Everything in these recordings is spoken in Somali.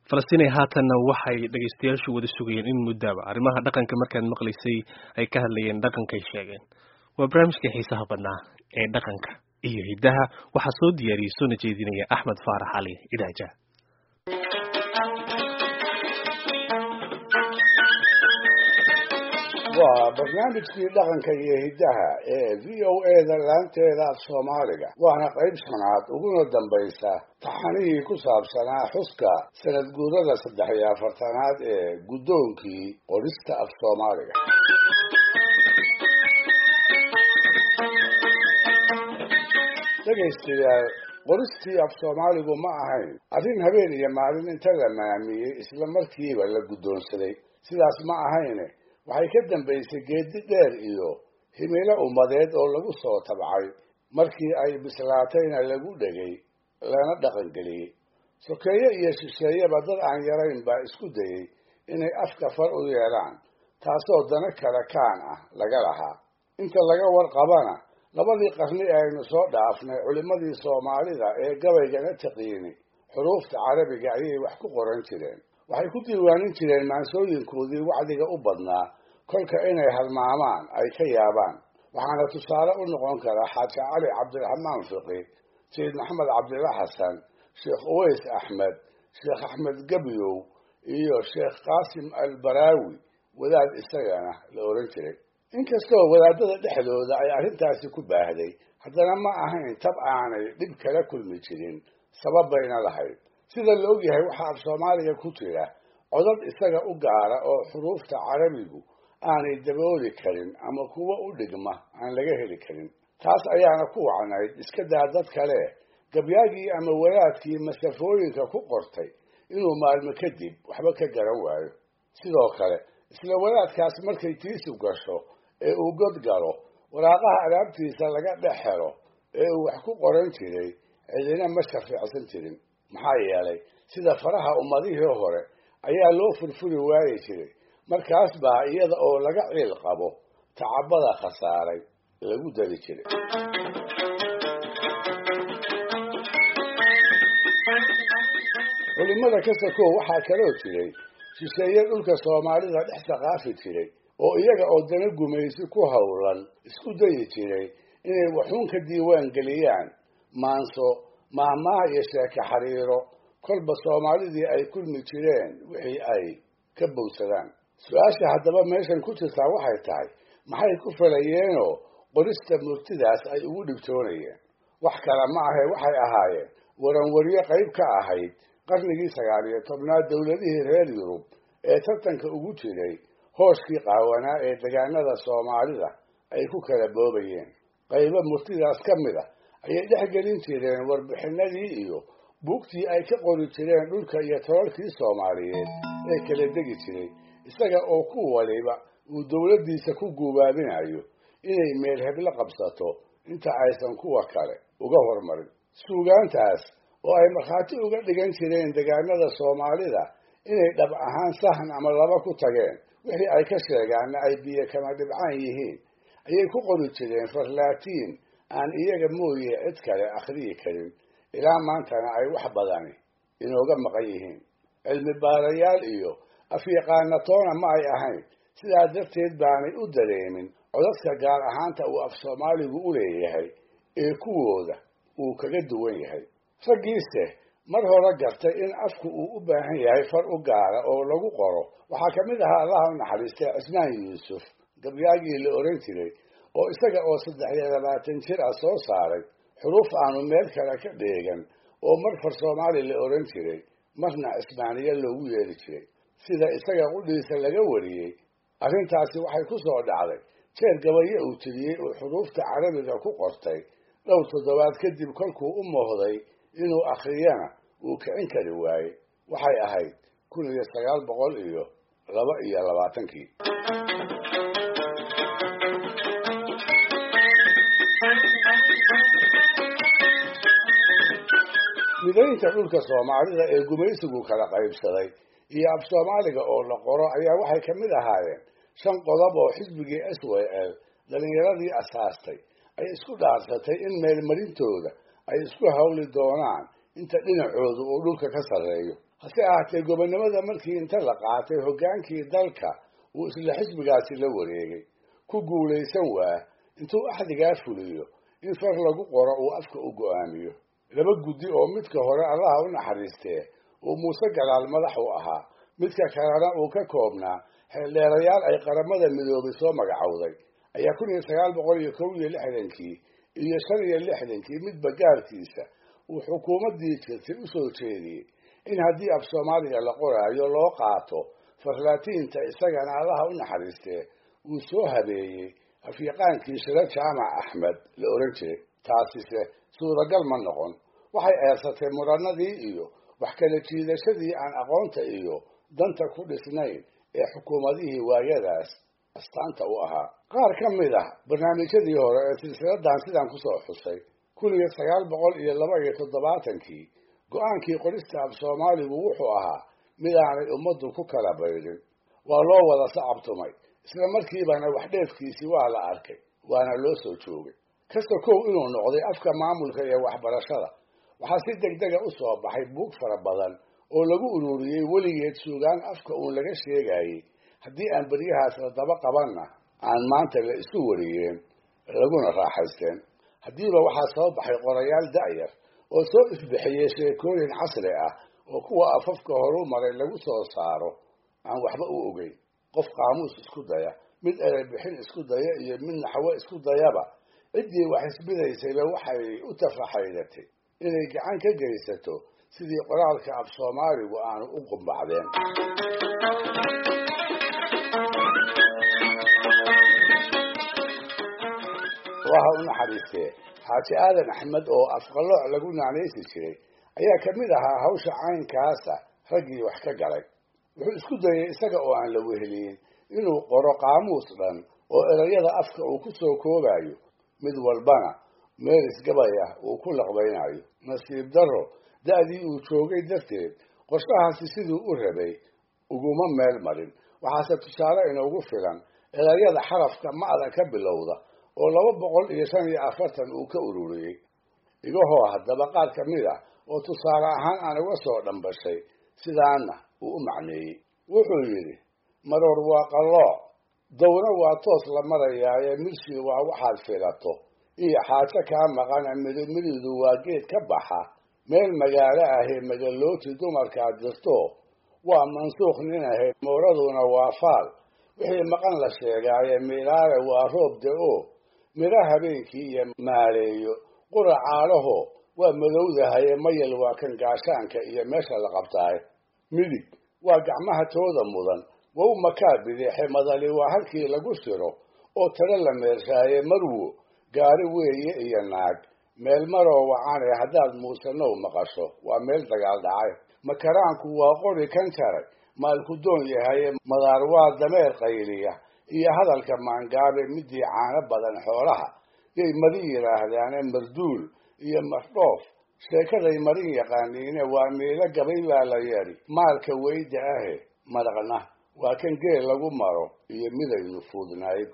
falastinay haatanna waxay dhegaystayaashu wada sugayeen in muddaaba arrimaha dhaqanka markaad maqlaysay ay ka hadlayeen dhaqankay sheegeen waa barnaamijka xiisaha badnaa ee dhaqanka iyo hiddaha waxaa soo diyaariyey soona jeedinaya axmed faarax cali idaaja waa barnaamijkii dhaqanka iyo hiddaha ee v o eda laanteeda af soomaaliga waana qayb shanaad uguna dambaysa taxanihii ku saabsanaa xuska sanad guurada saddex iyo afartanaad ee guddoonkii qorista af soomaaliga dhegaystayaal qoristii af soomaaligu ma ahayn arrin habeen iyo maalin inta la maamiyey isla markiiba la guddoonsaday sidaas ma ahayne waxay ka dambaysay geedi dheer iyo himilo ummadeed oo lagu soo tabcay markii ay bislaatayna lagu dhegay lana dhaqangeliyey sokeeye iyo shisheeyeba dad aan yarayn baa isku dayey inay afka far u yeelaan taasoo dana kale kaan ah laga lahaa inta laga warqabana labadii qarni ee aynu soo dhaafnay culimmadii soomaalida ee gabaygana taqiini xuruufta carabiga ayay wax ku qoran jireen waxay ku diiwaanin jireen maansooyinkoodii wacdiga u badnaa kolka inay halmaamaan ay ka yaabaan waxaana tusaale u noqon karaa xaaji cali cabdiraxmaan fiqi sayid maxamed cabdilla xasan sheekh uways axmed sheekh axmed gebyow iyo sheekh qaasim albaraawi wadaad isagana la oran jiray inkastoo wadaadada dhexdooda ay arrintaasi ku baahday haddana ma ahayn tab aanay dhib kala kulmi jirin sabab bayna lahayd sida la ogyahay waxaa af soomaaliga ku jira codad isaga u gaara oo xuruufta carabigu aanay dabooli karin ama kuwo u dhigma aan laga heli karin taas ayaana ku wacnayd iska daa dad kale gabyaagii ama wadaadkii masafooyinka ku qortay inuu maalmo kadib waxba ka garan waayo sidoo kale isla wadaadkaas markay tiisu gasho ee uu god galo waraaqaha alaabtiisa laga dhex helo ee uu wax ku qoran jiray cidina ma shafiicsan jirin maxaa yeelay sida faraha ummadihii hore ayaa loo furfuri waayi jiray markaas baa iyada oo laga ciil qabo tacabada khasaaray lagu dari jiray culimada ka sakow waxaa kaloo jiray shisheeye dhulka soomaalida dhex saqaafi jiray oo iyaga oo dana gumaysi ku howlan isku dayi jiray inay waxuun ka diiwaan geliyaan maanso maahmaaha iyo sheeke xariiro kolba soomaalidii ay kulmi jireen wixii ay ka bowsadaan su-aasha haddaba meeshan ku jirtaa waxay tahay maxay ku falayeenoo qorista murtidaas ay ugu dhibtoonayeen wax kale ma ahe waxay ahaayeen waranwaryo qayb ka ahayd qarnigii sagaal iyo tobnaad dowladihii reer yurub ee tartanka ugu jiray hooshkii qaawanaa ee degaanada soomaalida ay ku kala boobayeen qaybo murtidaas ka mid a ayay dhex gelin jireen warbixinadii iyo buugtii ay ka qori jireen dhulka iyo tolalkii soomaaliyeed ee kala degi jiray isaga oo ku waliba uu dowladdiisa ku guubaabinayo inay meel heblo qabsato inta aysan kuwa kale uga hormarin suugaantaas oo ay markhaati uga dhigan jireen degaanada soomaalida inay dhab ahaan sahan ama laba ku tageen wixii ay ka sheegaanna ay biyo kama dhibcaan yihiin ayay ku qori jireen farlaatiin aan iyaga mooye cid kale akhriyi karin ilaa maantana ay wax badani inooga maqan yihiin cilmi baarayaal iyo afyaqaanatoona ma ay ahayn sidaa darteed baanay u dareemin codadka gaar ahaanta uu af soomaaligu u leeyahay ee kuwooda uu kaga duwan yahay raggiise mar hore gartay in afku uu u baahan yahay far u gaara oo lagu qoro waxaa ka mid ahaa allaha u naxariistay cismaan yuusuf gabyaagii la oran jiray oo isaga oo saddex iyo labaatan jir ah soo saaray xuruuf aanu meel kale ka dheegan oo mar far soomaali la oran jiray marna cismaaniya loogu yeeri jiray sida isaga qudhiisa laga wariyey arrintaasi waxay ku soo dhacday jeer gabayo uu tiriyey uu xuruufta carabiga ku qortay dhowr toddobaad kadib kolkuu u moohday inuu akhriyana uu kicin kari waayey waxay ahayd kun iyo sagaal boqol iyo laba iyo labaatankii midaynta dhulka soomaalida ee gumaysigu kala qaybsaday iyo af soomaaliga oo la qoro ayaa waxay ka mid ahaayeen shan qodob oo xisbigii s w l dhalinyaradii asaastay ay isku dhaarsatay in meelmarintooda ay isku hawli doonaan inta dhinacoodu uu dhulka ka sarreeyo hase ahaatee gobonnimada markii inta la qaatay hoggaankii dalka uu isla xisbigaasi la wareegay ku guulaysan waa intuu axdigaa fuliyo in far lagu qoro uu afka u go'aamiyo laba guddi oo midka hore allaha u naxariistee uu muuse galaal madax u ahaa midka kalena uu ka koobnaa xeeldheerayaal ay qaramada midoobay soo magacowday ayaa kun iyo sagaal boqol iyo kow iyo lixdankii iyo shan iyo lixdankii midba gaarkiisa uu xukuumaddii jirtay u soo jeediyey in haddii af soomaaliga la qoraayo loo qaato farlaatiinta isagana allaha u naxariistee uu soo habeeyey afyaqaankii shiro jaamac axmed la ohan jiray taasise suuragal ma noqon waxay eersatay muranadii iyo wax kala jiidashadii aan aqoonta iyo danta ku dhisnayn ee xukuumadihii waayadaas astaanta u ahaa qaar ka mid ah barnaamijyadii hore ee silsiladan sidaan kusoo xusay kun iyo sagaal boqol iyo laba iyo toddobaatankii go-aankii qorista af soomaaligu wuxuu ahaa mid aanay ummaddu ku kala baydhin waa loo wada sacabtumay isla markiibana wax dheefkiisii waa la arkay waana loo soo joogay kasta kow inuu noqday afka maamulka iyo waxbarashada waxaa si deg dega u soo baxay buug fara badan oo lagu ururiyey weligeed suugaan afka uun laga sheegayey haddii aan beryahaas la daba qabanna aan maanta la isu wariyeen laguna raaxaysteen haddiiba waxaa soo baxay qorayaal da'yar oo soo ifbixiyey sheekooyin casri ah oo kuwa afafka horu maray lagu soo saaro aan waxba u ogeyn qof qaamuus isku daya mid erebixin isku daya iyo mid naxwo isku dayaba ciddii wax isbidaysayba waxay u tafaxaydatay inay gacan ka geysato sidii qoraalka af soomaaligu aanu u qumbacdeen allaha u naxariistee xaaji aadan axmed oo afqalooc lagu naanaysi jiray ayaa ka mid ahaa hawsha caynkaasa raggii wax ka galay wuxuu isku dayay isaga oo aan la weheliyin inuu qoro qaamuus dhan oo erayada afka uu ku soo koobayo mid walbana meel isgabay ah uu ku laqbaynayo nasiib darro da'dii uu joogay darteed qorshahaasi siduu u rabay uguma meel marin waxaase tusaale inoogu filan erayada xarafka ma'da ka bilowda oo laba boqol iyo shan iyo afartan uu ka ururiyey igahoo haddaba qaar ka mid ah oo tusaale ahaan aan uga soo dhambashay sidaana uu u macneeyey wuxuu yidhi maroor waa qallooc dawna waa toos la marayaaye midshii waa waxaad filato iyo xaajo kaa maqana midimididu waa geed ka baxa meel magaalo ahee magalooti dumarkaad jirto waa mansuukh nin ahayd mawraduna waa faal wixii maqan la sheegaaye miilaale waa roob da-o midho habeenkii iyo maaleeyo qura caalaho waa madowdahaye mayal waa kan gaashaanka iyo meesha la qabtaaye midig waa gacmaha tooda mudan wow makaa bideexe madali waa halkii lagu siro oo talo la meershaaye marwo gaari weeye iyo naag meel maroo wacane haddaad muusanow maqasho waa meel dagaal dhacay makaraanku waa qori kan jaray maalku doon yahaye madaar waa dameer qayliya iyo hadalka maangaabe midii caano badan xoolaha yay marin yidhaahdaane marduul iyo mardhoof sheekaday marin yaqaaniine waa miilo gabay baa la yeedhi maalka weyda ahe madaqna waa kan geel lagu maro iyo midaynu fuudnayd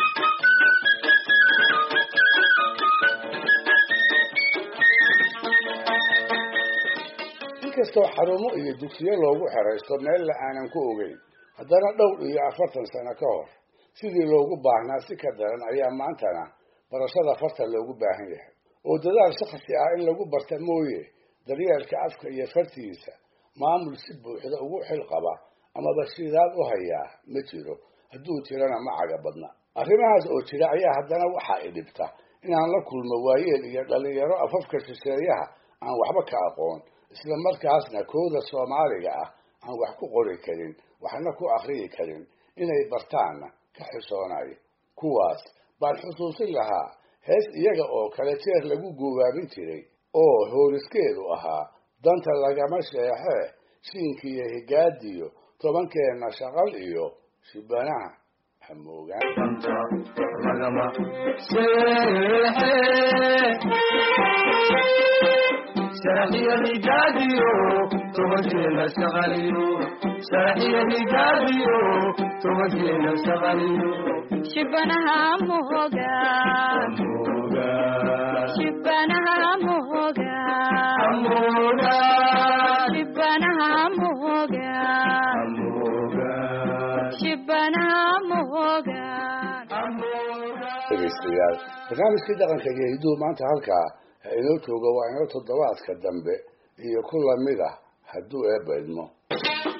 inkastoo xarumo iyo dugsiyo loogu xeraysto meella aanan ku ogeyn haddana dhowr iyo afartan sano ka hor sidii loogu baahnaa si ka daran ayaa maantana barashada farta loogu baahan yahay oo dadaal shakhsi ah in lagu barta mooye daryeelka afka iyo fartiisa maamul si buuxda ugu xil qaba amaba shidaad u hayaa ma jiro hadduu jirana ma caga badna arrimahaas oo jira ayaa haddana waxaa i dhibta inaan la kulmo waayeel iyo dhallinyaro afafka shisheeyaha aan waxba ka aqoon isla markaasna kooda soomaaliga ah aan wax ku qori karin waxna ku akriyi karin inay bartaanna ka xisoonayo kuwaas baan xusuusin lahaa hees iyaga oo kale jeer lagu guubaabin jiray oo hooriskeedu ahaa danta lagama sheexee shiinkiiyo higaadiyo tobankeenna shaqal iyo shibanaha hamoogaan شرحي الرجاليو توجينا شغاليو شرحي الرجاليو توجينا شغاليو شبنها موغا شبنها موغا أمونا شبنها moogaan Amogan, shibanaha moogaan dhegaystayaal barnaamijkii dhaqanka iyo hidduhu maanta halkaa ha inoo jooga waa inoo toddobaadka dambe iyo ku lamid ah hadduu eebba idmo